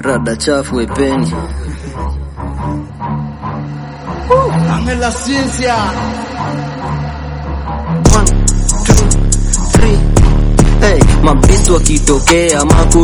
rada chafu epeni Angela Ciencia. One, two, three. Hey, mabisi wakitokea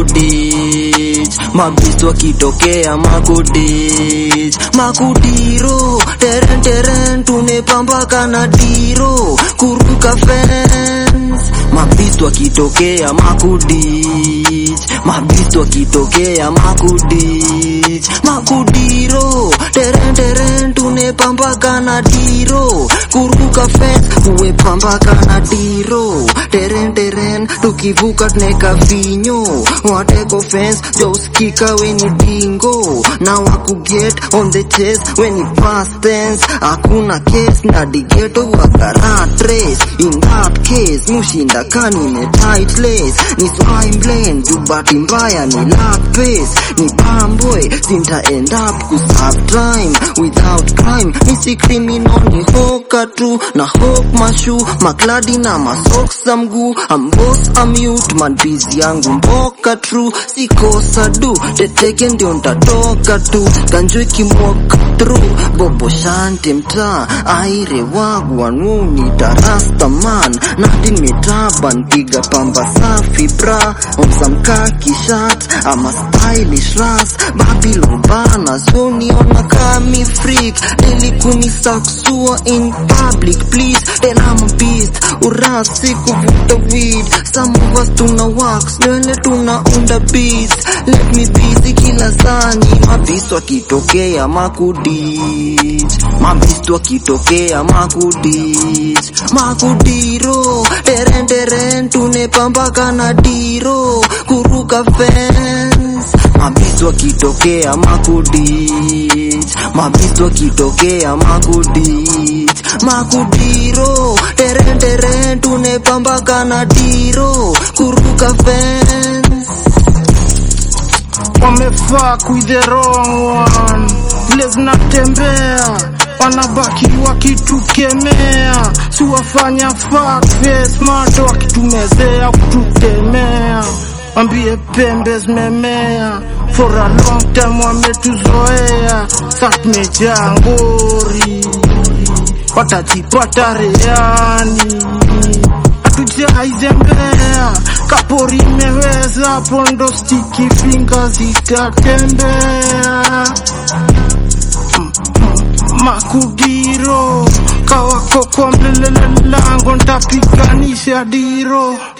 makudich mabisi wakitokea makudich makudiro teren teren tumepambaka na diro kuruka fence mabisi wakitokea makudich mabisi wakitokea makudich makudiro teren teren tunepambaka na diro kuruka fence uwepambaka na diro teren teren tukivuka tuneka vinyo wateko fence jauskika weni dingo na wakuget on the chase weni past tense hakuna case na digeto wakarat race in that case mushinda kanine tight lace ni swimblane jubati mbaya ni lap pace ni pamboy sinta end up kuserve time without crime misi criminal ni hoka tu na hok mashu makladi na masocks za mguu ambos amute manbizi yangu mboka true sikosa du teteke ndio ntatoka tu ganjwe kimwok through bobo shante mtaa aire wagwanuni tarasta man natin metaban piga pamba safi bra omsamkaki shat ama stylish ras babylon bana zoniona kami freak delikuni saksua in public please then I'm a beast urasi kuvuta weed some of us tuna wax nywele tunaunda beats let me busy kila sani mabisi wakitokea makudich mabisi wakitokea makudich makudiro teren teren tunepambaka na diro kuruka fence mabisi wakitokea makudich mabisi wakitokea makudich makudiro teren teren tunepambaka na diro kuruka fence Wamefuck with the wrong one. Vile zinatembea wanabaki wakitukemea, si wafanya fuck face mato wakitumezea kututemea. Wambie pembe zimemea for a long time, wametuzoea sa tumejaa ngori, watajipata reani hatujaizembea kapori imeweza hapo ndo stiki finga zitatembea Mm, mm, makudiro kawako kwa mbele lango ntapiganisha diro